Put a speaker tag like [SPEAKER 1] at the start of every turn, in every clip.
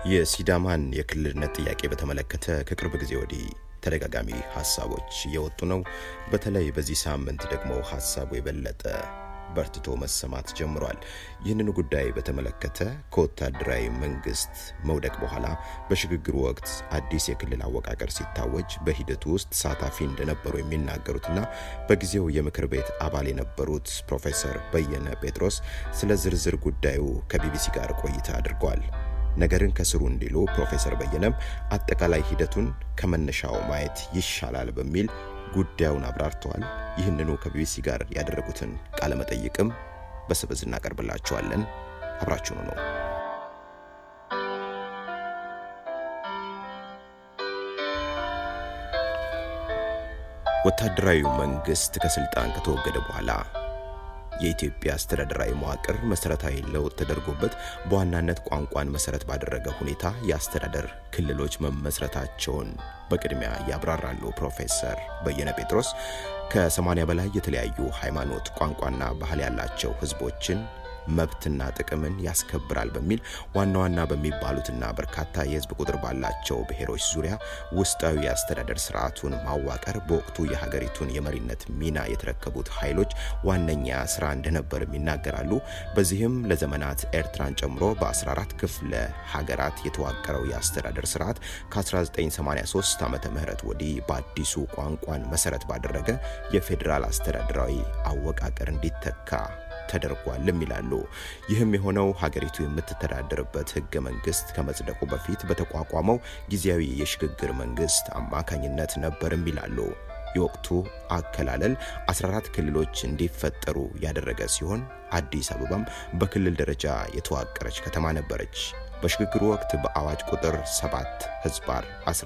[SPEAKER 1] የሲዳማን የክልልነት ጥያቄ በተመለከተ ከቅርብ ጊዜ ወዲህ ተደጋጋሚ ሀሳቦች እየወጡ ነው። በተለይ በዚህ ሳምንት ደግሞ ሀሳቡ የበለጠ በርትቶ መሰማት ጀምሯል። ይህንኑ ጉዳይ በተመለከተ ከወታደራዊ መንግስት መውደቅ በኋላ በሽግግሩ ወቅት አዲስ የክልል አወቃቀር ሲታወጅ በሂደቱ ውስጥ ተሳታፊ እንደነበሩ የሚናገሩትና በጊዜው የምክር ቤት አባል የነበሩት ፕሮፌሰር በየነ ጴጥሮስ ስለ ዝርዝር ጉዳዩ ከቢቢሲ ጋር ቆይታ አድርገዋል። ነገርን ከስሩ እንዲሉ ፕሮፌሰር በየነም አጠቃላይ ሂደቱን ከመነሻው ማየት ይሻላል በሚል ጉዳዩን አብራርተዋል። ይህንኑ ከቢቢሲ ጋር ያደረጉትን ቃለ መጠይቅም በስብዝ እናቀርብላችኋለን። አብራችሁኑ ነው። ወታደራዊው መንግስት ከስልጣን ከተወገደ በኋላ የኢትዮጵያ አስተዳደራዊ መዋቅር መሰረታዊ ለውጥ ተደርጎበት በዋናነት ቋንቋን መሰረት ባደረገ ሁኔታ የአስተዳደር ክልሎች መመስረታቸውን በቅድሚያ ያብራራሉ። ፕሮፌሰር በየነ ጴጥሮስ ከ80 በላይ የተለያዩ ሃይማኖት፣ ቋንቋና ባህል ያላቸው ህዝቦችን መብትና ጥቅምን ያስከብራል በሚል ዋና ዋና በሚባሉትና በርካታ የህዝብ ቁጥር ባላቸው ብሔሮች ዙሪያ ውስጣዊ የአስተዳደር ስርዓቱን ማዋቀር በወቅቱ የሀገሪቱን የመሪነት ሚና የተረከቡት ኃይሎች ዋነኛ ስራ እንደነበርም ይናገራሉ። በዚህም ለዘመናት ኤርትራን ጨምሮ በ14 ክፍለ ሀገራት የተዋቀረው የአስተዳደር ስርዓት ከ1983 ዓመተ ምህረት ወዲህ በአዲሱ ቋንቋን መሰረት ባደረገ የፌዴራል አስተዳደራዊ አወቃቀር እንዲተካ ተደርጓልም ይላሉ። ይህም የሆነው ሀገሪቱ የምትተዳደርበት ህገ መንግስት ከመጽደቁ በፊት በተቋቋመው ጊዜያዊ የሽግግር መንግስት አማካኝነት ነበርም ይላሉ። የወቅቱ አከላለል 14 ክልሎች እንዲፈጠሩ ያደረገ ሲሆን አዲስ አበባም በክልል ደረጃ የተዋቀረች ከተማ ነበረች። በሽግግሩ ወቅት በአዋጅ ቁጥር 7 ህዝባር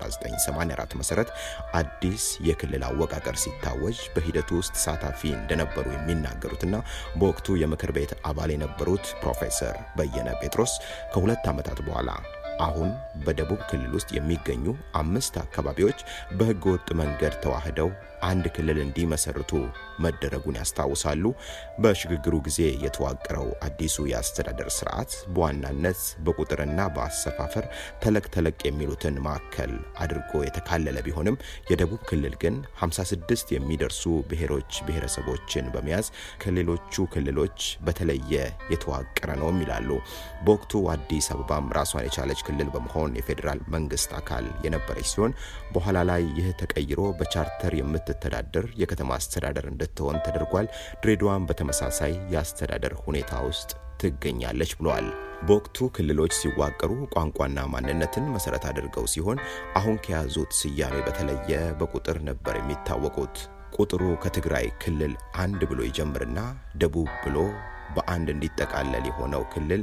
[SPEAKER 1] 1984 መሰረት አዲስ የክልል አወቃቀር ሲታወጅ በሂደቱ ውስጥ ተሳታፊ እንደነበሩ የሚናገሩትና በወቅቱ የምክር ቤት አባል የነበሩት ፕሮፌሰር በየነ ጴጥሮስ ከሁለት ዓመታት በኋላ አሁን በደቡብ ክልል ውስጥ የሚገኙ አምስት አካባቢዎች በህገ ወጥ መንገድ ተዋህደው አንድ ክልል እንዲመሰርቱ መደረጉን ያስታውሳሉ። በሽግግሩ ጊዜ የተዋቀረው አዲሱ የአስተዳደር ስርዓት በዋናነት በቁጥርና በአሰፋፈር ተለቅ ተለቅ የሚሉትን ማዕከል አድርጎ የተካለለ ቢሆንም የደቡብ ክልል ግን 56 የሚደርሱ ብሔሮች ብሔረሰቦችን በመያዝ ከሌሎቹ ክልሎች በተለየ የተዋቀረ ነውም ይላሉ። በወቅቱ አዲስ አበባም ራሷን የቻለች ክልል በመሆን የፌዴራል መንግስት አካል የነበረች ሲሆን በኋላ ላይ ይህ ተቀይሮ በቻርተር የምትተዳደር የከተማ አስተዳደር እንድትሆን ተደርጓል። ድሬዳዋን በተመሳሳይ የአስተዳደር ሁኔታ ውስጥ ትገኛለች ብለዋል። በወቅቱ ክልሎች ሲዋቀሩ ቋንቋና ማንነትን መሰረት አድርገው ሲሆን አሁን ከያዙት ስያሜ በተለየ በቁጥር ነበር የሚታወቁት። ቁጥሩ ከትግራይ ክልል አንድ ብሎ ይጀምርና ደቡብ ብሎ በአንድ እንዲጠቃለል የሆነው ክልል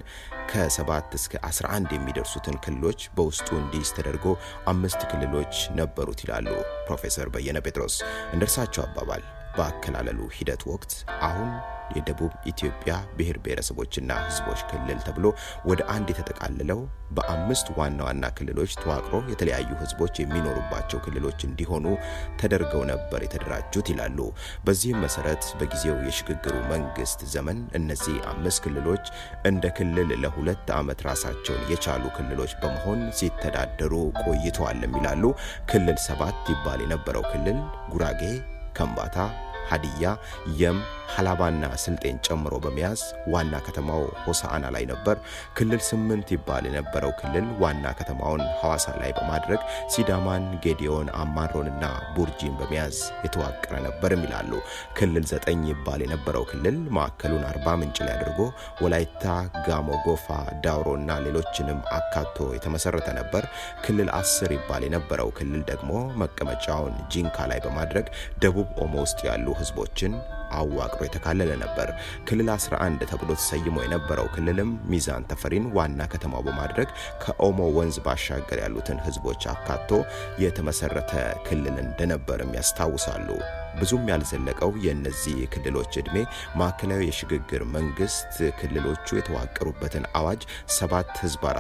[SPEAKER 1] ከሰባት እስከ 11 የሚደርሱትን ክልሎች በውስጡ እንዲይዝ ተደርጎ አምስት ክልሎች ነበሩት ይላሉ ፕሮፌሰር በየነ ጴጥሮስ። እንደ እርሳቸው አባባል በአከላለሉ ሂደት ወቅት አሁን የደቡብ ኢትዮጵያ ብሔር ብሔረሰቦችና ሕዝቦች ክልል ተብሎ ወደ አንድ የተጠቃለለው በአምስት ዋና ዋና ክልሎች ተዋቅሮ የተለያዩ ሕዝቦች የሚኖሩባቸው ክልሎች እንዲሆኑ ተደርገው ነበር የተደራጁት ይላሉ። በዚህም መሰረት በጊዜው የሽግግሩ መንግስት ዘመን እነዚህ አምስት ክልሎች እንደ ክልል ለሁለት ዓመት ራሳቸውን የቻሉ ክልሎች በመሆን ሲተዳደሩ ቆይተዋልም ይላሉ። ክልል ሰባት ይባል የነበረው ክልል ጉራጌ፣ ከምባታ ሀዲያ፣ የም፣ ሀላባና ስልጤን ጨምሮ በመያዝ ዋና ከተማው ሆሳአና ላይ ነበር። ክልል ስምንት ይባል የነበረው ክልል ዋና ከተማውን ሐዋሳ ላይ በማድረግ ሲዳማን፣ ጌዲዮን፣ አማሮንና ቡርጂን በመያዝ የተዋቀረ ነበርም ይላሉ። ክልል ዘጠኝ ይባል የነበረው ክልል ማዕከሉን አርባ ምንጭ ላይ አድርጎ ወላይታ፣ ጋሞ፣ ጎፋ፣ ዳውሮና ሌሎችንም አካቶ የተመሰረተ ነበር። ክልል አስር ይባል የነበረው ክልል ደግሞ መቀመጫውን ጂንካ ላይ በማድረግ ደቡብ ኦሞ ውስጥ ያሉ ህዝቦችን አዋቅሮ የተካለለ ነበር። ክልል 11 ተብሎ ተሰይሞ የነበረው ክልልም ሚዛን ተፈሪን ዋና ከተማው በማድረግ ከኦሞ ወንዝ ባሻገር ያሉትን ህዝቦች አካቶ የተመሰረተ ክልል እንደነበርም ያስታውሳሉ። ብዙም ያልዘለቀው የእነዚህ ክልሎች ዕድሜ ማዕከላዊ የሽግግር መንግስት ክልሎቹ የተዋቀሩበትን አዋጅ 7 ህዝባር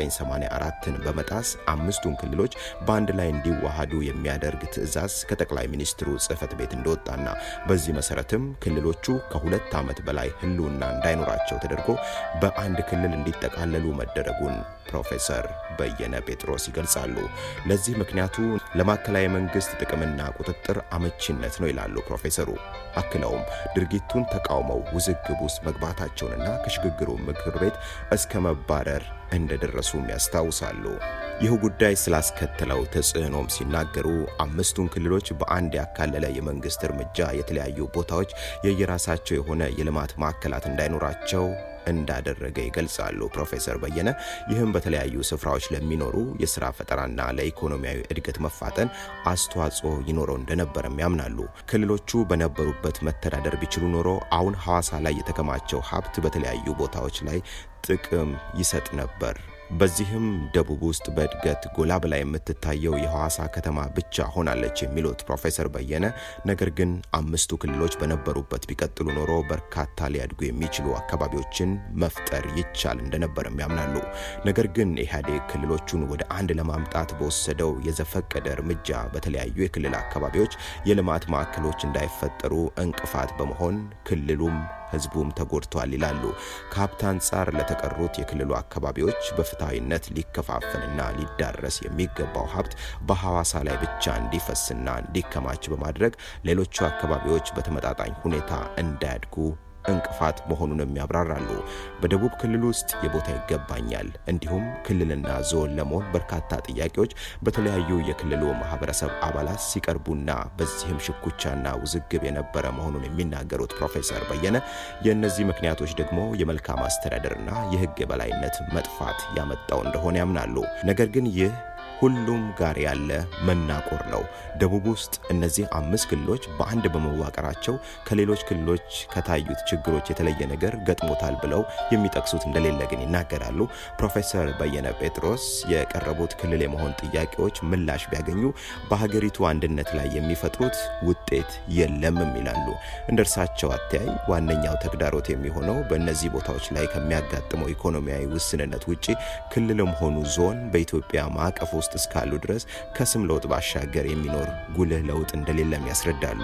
[SPEAKER 1] 1984ን በመጣስ አምስቱን ክልሎች በአንድ ላይ እንዲዋሃዱ የሚያደርግ ትዕዛዝ ከጠቅላይ ሚኒስትሩ ጽህፈት ቤት እንደወጣና በዚህ መሰረትም ክልሎቹ ከሁለት ዓመት በላይ ህልውና እንዳይኖራቸው ተደርጎ በአንድ ክልል እንዲጠቃለሉ መደረጉን ፕሮፌሰር በየነ ጴጥሮስ ይገልጻሉ። ለዚህ ምክንያቱ ለማዕከላዊ መንግስት ጥቅምና ቁጥጥር አመቺነት ነው ይላሉ ፕሮፌሰሩ። አክለውም ድርጊቱን ተቃውመው ውዝግብ ውስጥ መግባታቸውንና ከሽግግሩ ምክር ቤት እስከ መባረር እንደደረሱም ያስታውሳሉ። ይህ ጉዳይ ስላስከተለው ተጽዕኖም ሲናገሩ አምስቱን ክልሎች በአንድ ያካለለ የመንግስት እርምጃ የተለያዩ ቦታዎች የየራሳቸው የሆነ የልማት ማዕከላት እንዳይኖራቸው እንዳደረገ ይገልጻሉ። ፕሮፌሰር በየነ ይህም በተለያዩ ስፍራዎች ለሚኖሩ የስራ ፈጠራና ለኢኮኖሚያዊ እድገት መፋጠን አስተዋጽኦ ይኖረው እንደነበረም ያምናሉ። ክልሎቹ በነበሩበት መተዳደር ቢችሉ ኖሮ አሁን ሐዋሳ ላይ የተከማቸው ሀብት በተለያዩ ቦታዎች ላይ ጥቅም ይሰጥ ነበር። በዚህም ደቡብ ውስጥ በእድገት ጎላ ብላ የምትታየው የሐዋሳ ከተማ ብቻ ሆናለች የሚሉት ፕሮፌሰር በየነ ነገር ግን አምስቱ ክልሎች በነበሩበት ቢቀጥሉ ኖሮ በርካታ ሊያድጉ የሚችሉ አካባቢዎችን መፍጠር ይቻል እንደነበርም ያምናሉ። ነገር ግን ኢህአዴግ ክልሎቹን ወደ አንድ ለማምጣት በወሰደው የዘፈቀደ እርምጃ በተለያዩ የክልል አካባቢዎች የልማት ማዕከሎች እንዳይፈጠሩ እንቅፋት በመሆን ክልሉም ህዝቡም ተጎድቷል ይላሉ። ከሀብት አንጻር ለተቀሩት የክልሉ አካባቢዎች በፍትሐዊነት ሊከፋፈልና ሊዳረስ የሚገባው ሀብት በሐዋሳ ላይ ብቻ እንዲፈስና እንዲከማች በማድረግ ሌሎቹ አካባቢዎች በተመጣጣኝ ሁኔታ እንዳያድጉ እንቅፋት መሆኑንም ያብራራሉ። በደቡብ ክልል ውስጥ የቦታ ይገባኛል እንዲሁም ክልልና ዞን ለመሆን በርካታ ጥያቄዎች በተለያዩ የክልሉ ማህበረሰብ አባላት ሲቀርቡና በዚህም ሽኩቻና ውዝግብ የነበረ መሆኑን የሚናገሩት ፕሮፌሰር በየነ የእነዚህ ምክንያቶች ደግሞ የመልካም አስተዳደርና የህግ የበላይነት መጥፋት ያመጣው እንደሆነ ያምናሉ። ነገር ግን ይህ ሁሉም ጋር ያለ መናቆር ነው። ደቡብ ውስጥ እነዚህ አምስት ክልሎች በአንድ በመዋቀራቸው ከሌሎች ክልሎች ከታዩት ችግሮች የተለየ ነገር ገጥሞታል ብለው የሚጠቅሱት እንደሌለ ግን ይናገራሉ። ፕሮፌሰር በየነ ጴጥሮስ የቀረቡት ክልል የመሆን ጥያቄዎች ምላሽ ቢያገኙ በሀገሪቱ አንድነት ላይ የሚፈጥሩት ውጤት የለምም ይላሉ። እንደ እርሳቸው አተያይ ዋነኛው ተግዳሮት የሚሆነው በእነዚህ ቦታዎች ላይ ከሚያጋጥመው ኢኮኖሚያዊ ውስንነት ውጪ ክልልም ሆኑ ዞን በኢትዮጵያ ማዕቀፍ ውስጥ እስካሉ ድረስ ከስም ለውጥ ባሻገር የሚኖር ጉልህ ለውጥ እንደሌለም ያስረዳሉ።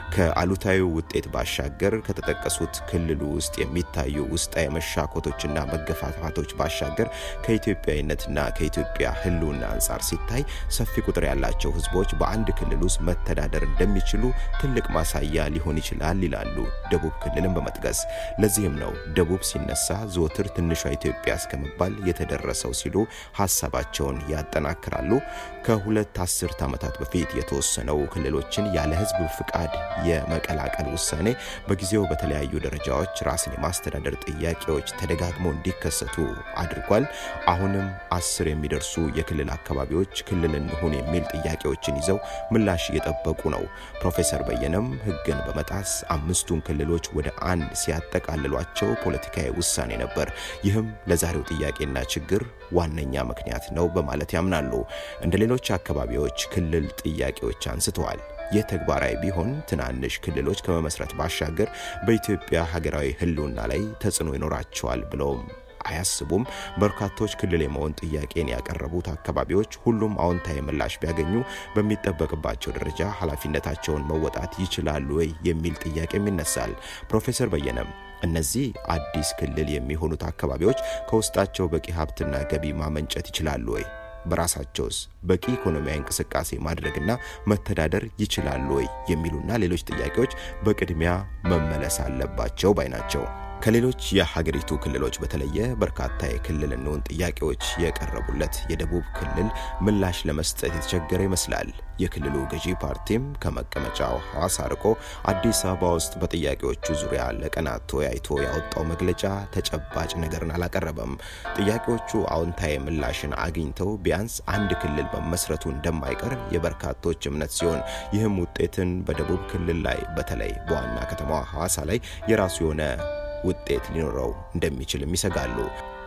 [SPEAKER 1] ከአሉታዊ ውጤት ባሻገር ከተጠቀሱት ክልሉ ውስጥ የሚታዩ ውስጣዊ መሻኮቶችና መገፋፋቶች ባሻገር ከኢትዮጵያዊነትና ከኢትዮጵያ ሕልውና አንጻር ሲታይ ሰፊ ቁጥር ያላቸው ሕዝቦች በአንድ ክልል ውስጥ መተዳደር እንደሚችሉ ትልቅ ማሳያ ሊሆን ይችላል ይላሉ። ደቡብ ክልልን በመጥቀስ ለዚህም ነው ደቡብ ሲነሳ ዘወትር ትንሿ ኢትዮጵያ እስከመባል የተደረሰው ሲሉ ሀሳባቸውን ያጠናክራሉ። ከሁለት አስርት ዓመታት በፊት የተወሰነው ክልሎችን ያለ ህዝብ ፍቃድ የመቀላቀል ውሳኔ በጊዜው በተለያዩ ደረጃዎች ራስን የማስተዳደር ጥያቄዎች ተደጋግመው እንዲከሰቱ አድርጓል። አሁንም አስር የሚደርሱ የክልል አካባቢዎች ክልል እንሁን የሚል ጥያቄዎችን ይዘው ምላሽ እየጠበቁ ነው። ፕሮፌሰር በየነም ህግን በመጣስ አምስቱን ክልሎች ወደ አንድ ሲያጠቃልሏቸው ፖለቲካዊ ውሳኔ ነበር። ይህም ለዛሬው ጥያቄና ችግር ዋነኛ ምክንያት ነው በማለት ያምናሉ። እንደ ሌሎች አካባቢዎች ክልል ጥያቄዎች አንስተዋል። ይህ ተግባራዊ ቢሆን ትናንሽ ክልሎች ከመመስረት ባሻገር በኢትዮጵያ ሀገራዊ ህልውና ላይ ተጽዕኖ ይኖራቸዋል ብለውም አያስቡም። በርካቶች ክልል የመሆን ጥያቄን ያቀረቡት አካባቢዎች ሁሉም አዎንታዊ ምላሽ ቢያገኙ በሚጠበቅባቸው ደረጃ ኃላፊነታቸውን መወጣት ይችላሉ ወይ የሚል ጥያቄም ይነሳል። ፕሮፌሰር በየነም እነዚህ አዲስ ክልል የሚሆኑት አካባቢዎች ከውስጣቸው በቂ ሀብትና ገቢ ማመንጨት ይችላሉ ወይ? በራሳቸውስ በቂ ኢኮኖሚያዊ እንቅስቃሴ ማድረግና መተዳደር ይችላሉ ወይ? የሚሉና ሌሎች ጥያቄዎች በቅድሚያ መመለስ አለባቸው ባይ ናቸው። ከሌሎች የሀገሪቱ ክልሎች በተለየ በርካታ የክልል እንሁን ጥያቄዎች የቀረቡለት የደቡብ ክልል ምላሽ ለመስጠት የተቸገረ ይመስላል። የክልሉ ገዢ ፓርቲም ከመቀመጫው ሐዋሳ ርቆ አዲስ አበባ ውስጥ በጥያቄዎቹ ዙሪያ ለቀናት ተወያይቶ ያወጣው መግለጫ ተጨባጭ ነገርን አላቀረበም። ጥያቄዎቹ አዎንታዊ ምላሽን አግኝተው ቢያንስ አንድ ክልል መመስረቱ እንደማይቀር የበርካቶች እምነት ሲሆን ይህም ውጤትን በደቡብ ክልል ላይ በተለይ በዋና ከተማዋ ሐዋሳ ላይ የራሱ የሆነ ውጤት ሊኖረው እንደሚችልም ይሰጋሉ።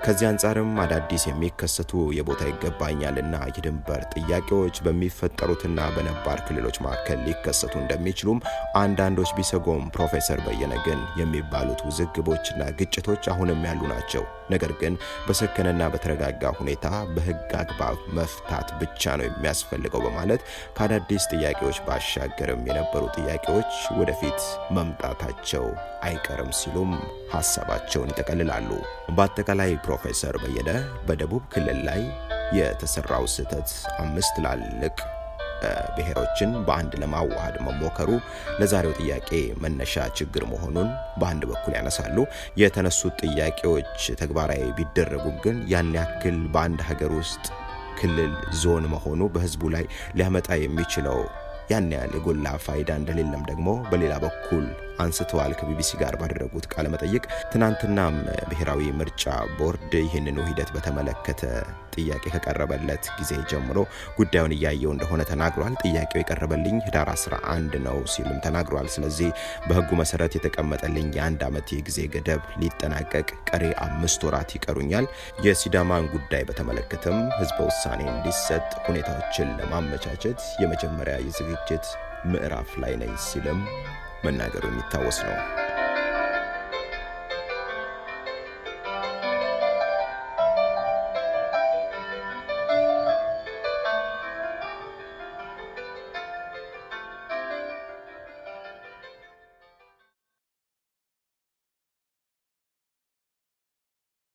[SPEAKER 1] ከዚህ አንጻርም አዳዲስ የሚከሰቱ የቦታ ይገባኛልና የድንበር ጥያቄዎች በሚፈጠሩትና በነባር ክልሎች መካከል ሊከሰቱ እንደሚችሉም አንዳንዶች ቢሰጎም ፕሮፌሰር በየነ ግን የሚባሉት ውዝግቦችና ግጭቶች አሁንም ያሉ ናቸው። ነገር ግን በሰከነና በተረጋጋ ሁኔታ በሕግ አግባብ መፍታት ብቻ ነው የሚያስፈልገው በማለት ከአዳዲስ ጥያቄዎች ባሻገርም የነበሩ ጥያቄዎች ወደፊት መምጣታቸው አይቀርም ሲሉም ሀሳባቸውን ይጠቀልላሉ። በአጠቃላይ ፕሮፌሰር በየነ በደቡብ ክልል ላይ የተሰራው ስህተት አምስት ትላልቅ ብሔሮችን በአንድ ለማዋሃድ መሞከሩ ለዛሬው ጥያቄ መነሻ ችግር መሆኑን በአንድ በኩል ያነሳሉ። የተነሱት ጥያቄዎች ተግባራዊ ቢደረጉም ግን ያን ያክል በአንድ ሀገር ውስጥ ክልል ዞን መሆኑ በህዝቡ ላይ ሊያመጣ የሚችለው ያን ያህል የጎላ ፋይዳ እንደሌለም ደግሞ በሌላ በኩል አንስተዋል። ከቢቢሲ ጋር ባደረጉት ቃለ መጠይቅ ትናንትናም ብሔራዊ ምርጫ ቦርድ ይህንኑ ሂደት በተመለከተ ጥያቄ ከቀረበለት ጊዜ ጀምሮ ጉዳዩን እያየው እንደሆነ ተናግሯል። ጥያቄው የቀረበልኝ ህዳር 11 ነው ሲልም ተናግሯል። ስለዚህ በህጉ መሰረት የተቀመጠልኝ የአንድ ዓመት የጊዜ ገደብ ሊጠናቀቅ ቀሪ አምስት ወራት ይቀሩኛል። የሲዳማን ጉዳይ በተመለከተም ህዝበ ውሳኔ እንዲሰጥ ሁኔታዎችን ለማመቻቸት የመጀመሪያ የዝግጅት ምዕራፍ ላይ ነኝ ሲልም መናገሩ የሚታወስ ነው።